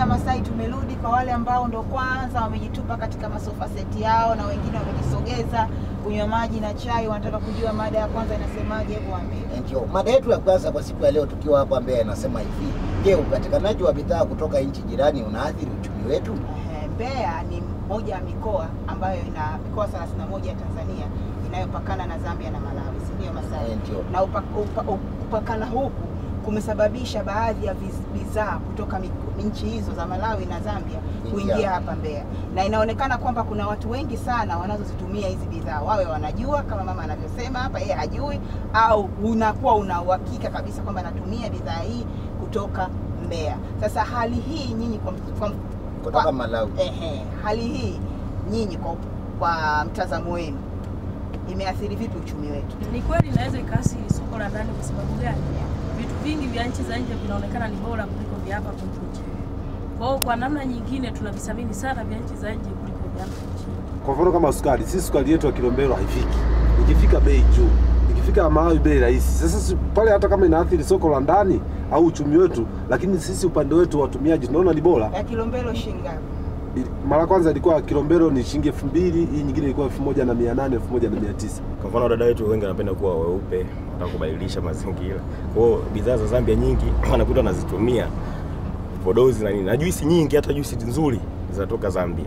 ya Masai tumerudi kwa wale ambao ndo kwanza wamejitupa katika masofa seti yao na wengine wamejisogeza kunywa maji na chai, wanataka kujua mada ya kwanza inasemaje. Hebu waambie. Ndio mada yetu ya kwanza kwa siku ya leo, tukiwa hapa Mbeya, inasema hivi: Je, upatikanaji wa bidhaa kutoka nchi jirani unaathiri uchumi wetu? Eh, Mbeya ni moja ya mikoa ambayo ina mikoa 31 ya Tanzania inayopakana na Zambia na Malawi, si ndio Masai? Eh, ndio. Na upa, upa, kupakana huku kumesababisha baadhi ya viz- bidhaa kutoka miko- nchi hizo za Malawi na Zambia kuingia Kuingia. hapa Mbeya, na inaonekana kwamba kuna watu wengi sana wanazozitumia hizi bidhaa, wawe wanajua kama mama anavyosema hapa, yeye hajui, au unakuwa una uhakika kabisa kwamba anatumia bidhaa hii kutoka Mbeya. Sasa hali hii nyinyi kwa, kwa, Kutoka kwa- Malawi. Ehe, hali hii nyinyi kwa, kwa mtazamo wenu imeathiri vipi uchumi wetu? Ni kweli inaweza ikaathiri soko la ndani. Kwa sababu gani? Vitu vingi vya nchi za nje vinaonekana ni bora kuliko vya hapa kwetu nchini. Kwa hiyo kwa namna nyingine tunavisamini sana vya nchi za nje kuliko vya hapa nchini. Kwa mfano kama sukari, sisi sukari yetu ya Kilombero haifiki, ikifika bei juu, ikifika Malawi bei rahisi. Sasa si- pale hata kama inaathiri soko la ndani au uchumi wetu, lakini sisi upande wetu watumiaji tunaona ni bora. Ya Kilombero shilingi ngapi? Ili- Mara kwanza ilikuwa Kilombero ni shilingi elfu mbili, hii nyingine ilikuwa elfu moja na mia nane, elfu moja na mia tisa. Kwa mfano dada wetu wengi wanapenda kuwa weupe, wanataka kubadilisha mazingira. Kwa hiyo bidhaa za Zambia nyingi wanakuta wanazitumia podozi na nini, na juisi nyingi, hata juisi nzuri zinatoka Zambia,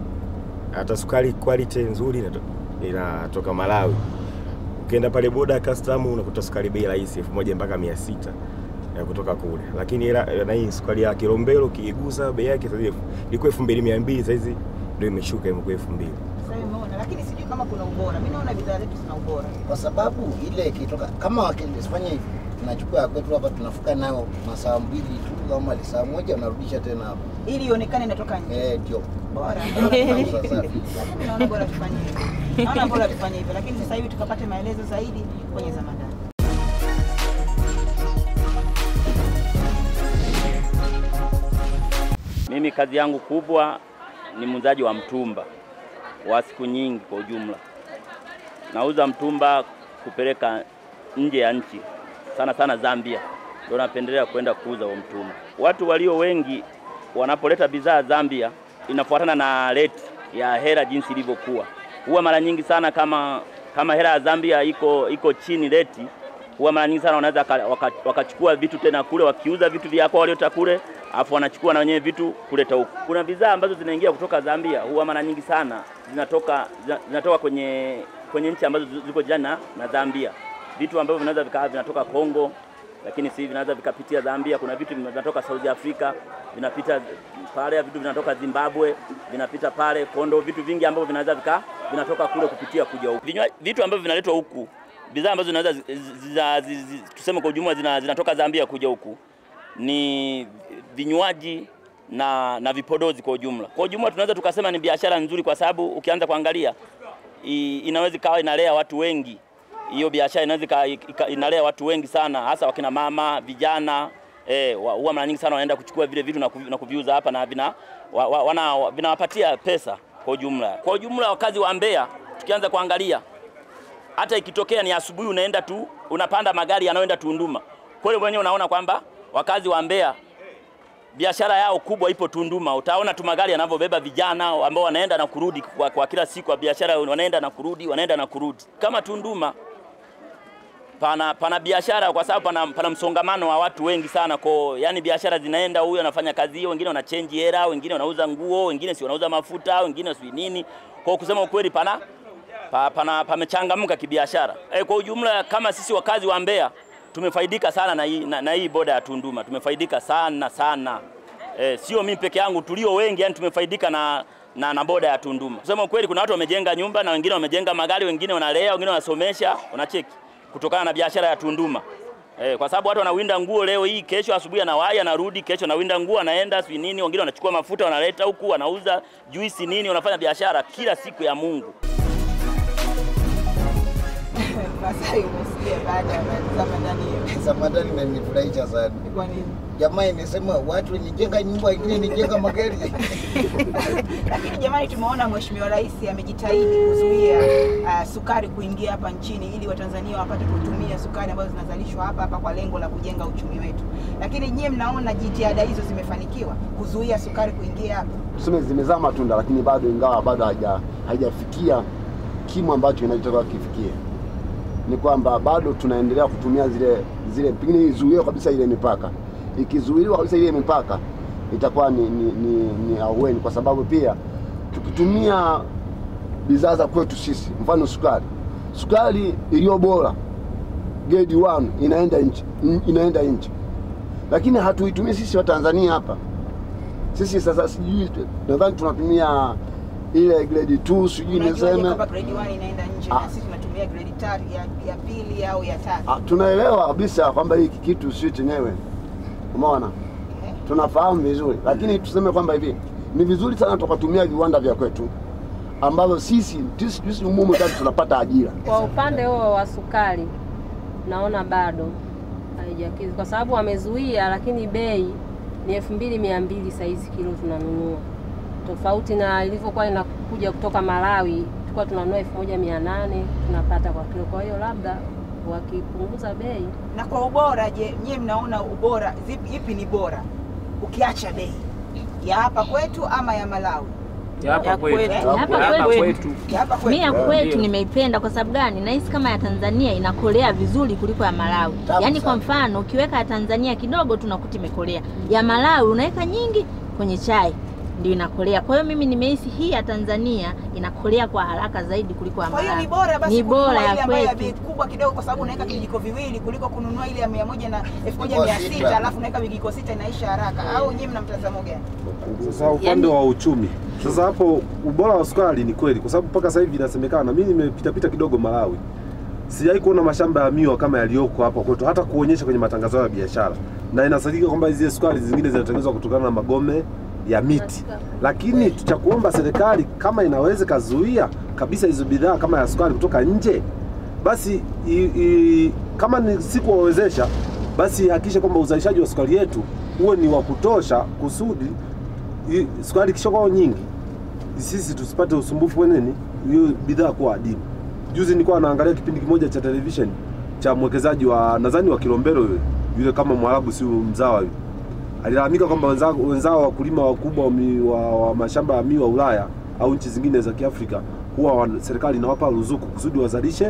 hata sukari quality nzuri inato- inatoka Malawi. Ukienda pale boda custom unakuta sukari bei rahisi elfu moja mpaka mia sita ya kutoka kule, lakini ila na hii sukari ya Kilombero kiigusa bei yake sasa hivi ilikuwa elfu mbili mia mbili sasa hizi ndio imeshuka imekuwa elfu mbili. Sasa umeona, lakini sijui kama kuna ubora. Mimi naona bidhaa zetu zina ubora. Kwa sababu ile ikitoka kama wakifanya hivi, tunachukua ya kwetu hapa, tunafuka nayo masaa mbili tu, kama saa moja unarudisha tena hapo. Ili ionekane inatoka nje. Eh, ndio Bora. Tunauza safi. Lakini naona bora tufanye hivyo. Naona bora tufanye hivyo, lakini sasa hivi tukapate maelezo zaidi kwenye Zamandani. Mimi kazi yangu kubwa ni muuzaji wa mtumba wa siku nyingi kwa ujumla. Nauza mtumba kupeleka nje ya nchi, sana sana Zambia, ndio napendelea kwenda kuuza huo mtumba. Watu walio wengi wanapoleta bidhaa Zambia, inafuatana na rate ya hela jinsi ilivyokuwa. Huwa mara nyingi sana kama kama hela ya Zambia iko iko chini rate, huwa mara nyingi sana wanaweza waka- waka- wakachukua vitu tena kule, wakiuza vitu vya kwao waliota kule, afu wanachukua na wenyewe vitu kuleta huku. Kuna bidhaa ambazo zinaingia kutoka Zambia, huwa mara nyingi sana zinatoka zina- zinatoka kwenye kwenye nchi ambazo zi- ziko jirani na- na Zambia, vitu ambavyo vinaweza vikawa vinatoka Kongo, lakini si vinaweza vikapitia Zambia. Kuna vitu vinatoka South Africa vinapita pale, vitu vinatoka Zimbabwe vinapita pale Kondo, vitu vingi ambavyo vinaweza vika vinatoka kule kupitia kuja huku. Vinywa- Vitu ambavyo vinaletwa huku, bidhaa ambazo zinaweza zi- zi- zi- zi- tuseme kwa ujumla zina, zinatoka Zambia kuja huku ni vinywaji na, na vipodozi kwa ujumla. Kwa ujumla tunaweza tukasema ni biashara nzuri, kwa sababu ukianza kuangalia i- inaweza ikawa inalea watu wengi. Hiyo biashara inaweza ika- ika- inalea watu wengi sana, hasa wakina mama, vijana eh, wa- huwa mara nyingi sana wanaenda kuchukua vile vitu na kuvi- na kuviuza hapa na vina wa, wa, wana, wa- vinawapatia pesa kwa ujumla. Kwa ujumla wakazi wa Mbeya tukianza kuangalia hata ikitokea ni asubuhi unaenda tu unapanda magari yanayoenda Tunduma. Kwa hiyo mwenyewe unaona kwamba wakazi wa Mbeya biashara yao kubwa ipo Tunduma. Utaona tu magari yanavyobeba vijana ambao wanaenda na kurudi kwa, kwa kila siku ya biashara, wanaenda na kurudi, wanaenda na kurudi. Kama Tunduma pana, pana biashara kwa sababu pana, pana msongamano wa watu wengi sana kwa yani biashara zinaenda, huyu anafanya kazi hiyo, wengine wanachange hela, wengine wanauza nguo, wengine si wanauza mafuta, wengine si nini. Kwa kusema ukweli pana pa, pana pamechangamka kibiashara. E, kwa ujumla kama sisi wakazi wa Mbeya tumefaidika sana na hii, na, na hii boda ya Tunduma tumefaidika sana sana. E, sio mimi peke yangu, tulio wengi yani tumefaidika na na, na boda ya Tunduma. Kusema ukweli, kuna watu wamejenga nyumba na wengine wamejenga magari, wengine wanalea, wengine wanasomesha, wanacheki kutokana na biashara ya Tunduma. Eh, kwa sababu watu wanawinda nguo leo hii, kesho asubuhi anawahi anarudi, kesho anawinda nguo anaenda si nini, wengine wanachukua mafuta wanaleta huku, wanauza juisi nini, wanafanya biashara kila siku ya Mungu. Masai umesikia baada ya Zamandani Samadani imenifurahisha sana. Kwa nini? Jamaa imesema watu wenijenga nyumba, wengine nijenga magari. Lakini jamani, tumeona Mheshimiwa Rais amejitahidi kuzuia uh, sukari kuingia hapa nchini ili Watanzania wapate kutumia sukari ambazo zinazalishwa hapa hapa kwa lengo la kujenga uchumi wetu. Lakini nyie mnaona jitihada hizo zimefanikiwa kuzuia sukari kuingia hapa? tuseme zimezaa matunda, lakini bado ingawa bado haija haijafikia kimo ambacho inachotakiwa kifikie, ni kwamba bado tunaendelea kutumia zile zile, pengine izuiwe kabisa ile mipaka. Ikizuiliwa kabisa ile mipaka itakuwa ni, ni, ni, ni ahueni, kwa sababu pia tukitumia bidhaa za kwetu sisi, mfano sukari, sukari iliyo bora grade 1 inaenda nchi inaenda nchi, lakini hatuitumii sisi wa Tanzania hapa sisi sasa sijui nadhani tunatumia ile grade 2 sijui Unajuaje niseme kwamba grade 1 inaenda nje Ah. na sisi tunatumia grade tatu ya, ya pili au ya tatu? Ah, tunaelewa kabisa kwamba hiki kitu sio chenyewe umeona Eh? tunafahamu vizuri lakini tuseme kwamba hivi ni vizuri sana tukatumia viwanda vya kwetu ambavyo sisi sisi sisi umumu kati tunapata ajira Kwa upande huo wa sukari naona bado haijakidhi, kwa sababu wamezuia, lakini bei ni elfu mbili mia mbili saizi kilo tunanunua, tofauti na ilivyokuwa inakuja kutoka Malawi, tulikuwa tunanunua elfu moja mia nane tunapata kwa kilo. Kwa hiyo labda wakipunguza bei Na kwa ubora, je, nyie mnaona ubora zipi, ipi ni bora ukiacha bei ya hapa kwetu ama ya Malawi? Ya hapa Ya kwetu. kwetu. Ya Hapa hapa kwetu. kwetu. Ya hapa Mi ya kwetu. kwetu Ndio. nimeipenda kwa sababu gani? Nahisi kama ya Tanzania inakolea vizuri kuliko ya Malawi. Tamu Yaani kwa sana. mfano ukiweka ya Tanzania kidogo tu nakuta imekolea, ya Malawi unaweka nyingi kwenye chai ndio inakolea. Kwa hiyo mimi nimehisi hii ya Tanzania inakolea kwa haraka zaidi kuliko ya Kwa hiyo Malawi. ni bora basi Ni kununua bora ya ile ambayo ya kwetu. bei kubwa kidogo, kwa sababu unaweka vijiko viwili kuliko kununua ile ya mia moja na elfu moja Kwa mia sita. sita alafu unaweka vijiko sita inaisha haraka. Au nyie mna mtazamo gani? Sasa upande wa uchumi, sasa hapo ubora wa sukari ni kweli, kwa sababu mpaka sasa hivi inasemekana, mimi nimepita pita kidogo Malawi, sijawahi kuona mashamba ya miwa kama yaliyoko hapa kwetu, hata kuonyesha kwenye matangazo yao ya biashara, na inasadikika kwamba zile sukari zingine zinatengenezwa kutokana na magome ya miti. Lakini cha kuomba serikali kama inaweza kazuia kabisa hizo bidhaa kama ya sukari kutoka nje, basi i, i, kama ni si kuwawezesha, basi hakikisha kwamba uzalishaji wa sukari yetu uwe ni wa kutosha kusudi i- sukari ikishakuwa nyingi sisi tusipate usumbufu wa nini hiyo bidhaa kuwa adimu. Juzi nilikuwa naangalia kipindi kimoja cha television cha mwekezaji wa nadhani wa Kilombero yule yule kama Mwarabu si mzawa yule alilalamika kwamba wenzao wenzao wakulima wakubwa wa, mi- wa, wa mashamba ya miwa Ulaya au nchi zingine za Kiafrika huwa wan- serikali inawapa ruzuku kusudi wazalishe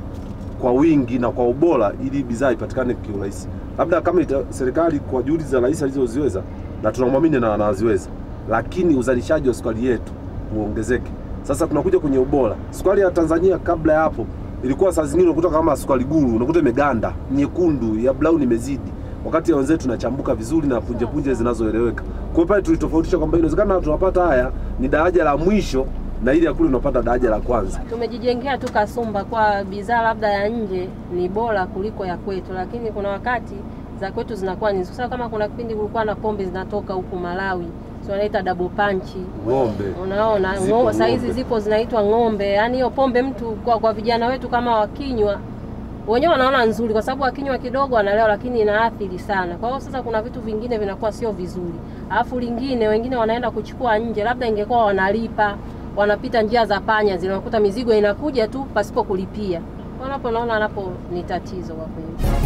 kwa wingi na kwa ubora ili bidhaa ipatikane kiurahisi. Labda kama ita, serikali kwa juhudi za rais alizoziweza na tunamwamini na anaziweza, lakini uzalishaji wa sukari yetu uongezeke. Sasa tunakuja kwenye ubora. Sukari ya Tanzania kabla ya hapo ilikuwa saa zingine unakuta kama sukari guru, unakuta imeganda, nyekundu, ya brown imezidi. Wakati ya wenzetu tunachambuka vizuri na punje punje zinazoeleweka. Kwa hiyo pale tulitofautisha kwamba inawezekana tunapata haya ni daraja la mwisho na ile ya kule unapata daraja la kwanza. tumejijengea tu kasumba kwa bidhaa labda ya nje ni bora kuliko ya kwetu, lakini kuna wakati za kwetu zinakuwa ni sasa. Kama kuna kipindi kulikuwa na pombe zinatoka huku Malawi, si wanaita double punch, Ng'ombe. unaona Zipo ngo, saa hizi ng'ombe. zipo zinaitwa ng'ombe. Yaani hiyo pombe mtu kwa, kwa vijana wetu kama wakinywa wenyewe wanaona nzuri, kwa sababu wakinywa kidogo wanalewa, lakini inaathiri sana. Kwa hiyo sasa kuna vitu vingine vinakuwa sio vizuri, alafu lingine wengine wanaenda kuchukua nje, labda ingekuwa wanalipa wanapita njia za panya zile, unakuta mizigo inakuja tu pasipo kulipia. Wanapo naona napo ni tatizo kwa kweli.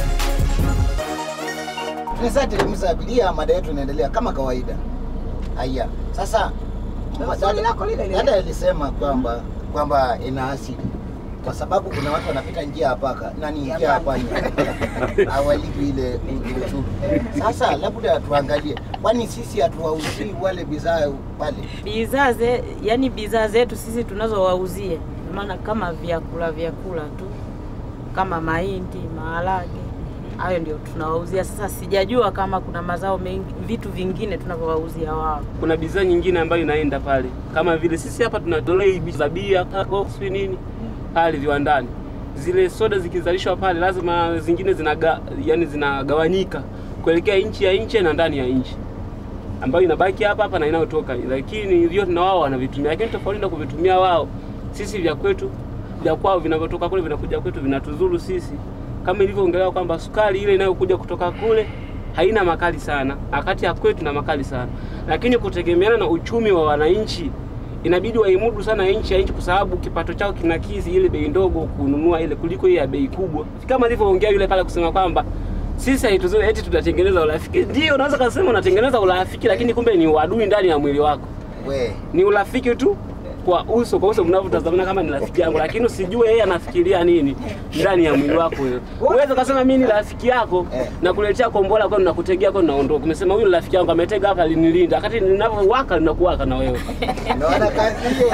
Tunaweza teremsha abiria, mada yetu inaendelea kama kawaida. Haya, sasa Sasa swali lako lile lile. dada alisema kwamba kwamba ina asili kwa sababu kuna watu wanapita njia ya paka nani Ya njia ya panya. panya hawalipi ile ushuru. Sasa labda tuangalie, kwani sisi hatuwauzii wale bidhaa pale? bidhaa ze, yani bidhaa zetu sisi tunazowauzia, maana kama vyakula vyakula tu kama mahindi, maharage, hayo ndio tunawauzia. Sasa sijajua kama kuna mazao mengi, vitu vingine tunavyowauzia wao. Kuna bidhaa nyingine ambayo inaenda pale, kama vile sisi hapa tunatolea za bia, kako, sijui nini pale viwandani. Zile soda zikizalishwa pale, lazima zingine zinaga, yani zinagawanyika kuelekea nchi ya nje na ndani ya nchi, ambayo inabaki hapa hapa na inayotoka, lakini vyote na wao wanavitumia, lakini tofauti na kuvitumia wao, sisi vya kwetu vya kwao vinavyotoka kule vinakuja kwetu vinatuzuru sisi kama ilivyoongelewa kwamba sukari ile inayokuja kutoka kule haina makali sana, wakati ya kwetu na makali sana, lakini kutegemeana na uchumi wa wananchi inabidi waimudu sana nchi ya nchi, kwa sababu kipato chao kinakidhi ile bei ndogo kununua ile kuliko ile ya bei kubwa, kama alivyoongea yule pale kusema kwamba sisi haituzoe eti tunatengeneza urafiki. Ndio unaweza kusema unatengeneza urafiki, lakini kumbe ni uadui ndani ya mwili wako. We, Ni urafiki tu kwa uso kwa uso mnavyotazamana kama ni rafiki yangu, lakini usijue yeye anafikiria nini ndani ya mwili wako wewe. Uweze kusema mimi ni rafiki yako Eh. na kuletea kombola kwa nakutegea kwa naondoka. Umesema huyu ni rafiki yangu ametega hapa linilinda, wakati ninavyowaka linakuwaka na wewe. unaona kazi hiyo?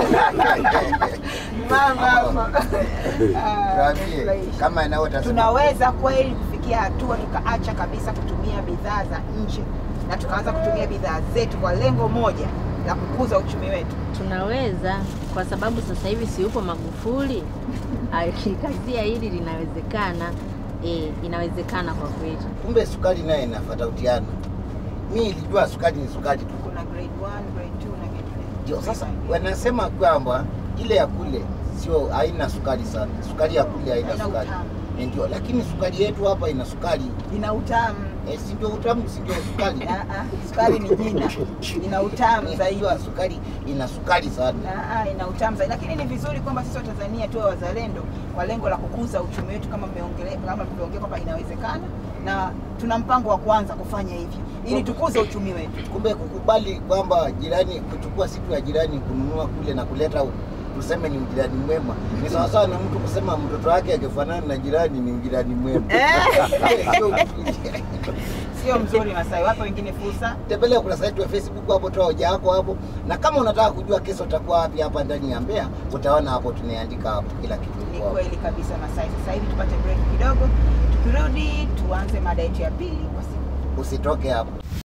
Mama, Tuambie, kama inavyotazama tunaweza kweli kufikia hatua tukaacha kabisa kutumia bidhaa za nje na tukaanza kutumia bidhaa zetu kwa lengo moja la kukuza uchumi wetu. Tunaweza kwa sababu sasa hivi si yupo Magufuli akikazia hili linawezekana. E, inawezekana kwa kweli. kumbe sukari naye inafatautiana. Mi nilijua sukari ni sukari tu. Kuna grade 1, grade 2 na grade 3. Ndio sasa wanasema kwamba ile ya kule sio haina sukari sana, sukari ya kule haina Haina sukari utamu. Eh, ndio, lakini sukari yetu hapa ina sukari ina utamu. eh, si ndio utamu, si ndio sukari Ah, ah, sukari ni jina, ina utamu zaidi. Unajua sukari ina sukari sana. Ah, ah, ina utamu zaidi, lakini ni vizuri kwamba sisi Watanzania tuwe wazalendo kwa lengo la kukuza uchumi wetu, kama mmeongelea kama tulivyoongea kwamba inawezekana, na tuna mpango wa kuanza kufanya hivyo ili tukuze uchumi wetu. Kumbe kukubali kwamba jirani, kuchukua siku ya jirani kununua kule na kuleta huku, tuseme ni ujirani mwema, ni sawasawa na mtu kusema mtoto wake akifanana na jirani ni ujirani mwema. Sio mzuri Masai, wape wengine fursa. tembelea ukurasa wetu wa Facebook hapo, toa hoja yako hapo, na kama unataka kujua kesho utakuwa wapi hapa ndani ya Mbeya, utaona hapo tumeandika hapo kila kitu. Ni iko hapo. kweli kabisa Masai. Sasa hivi tupate break kidogo, tukirudi tuanze mada yetu ya pili kwa siku. Usitoke hapo.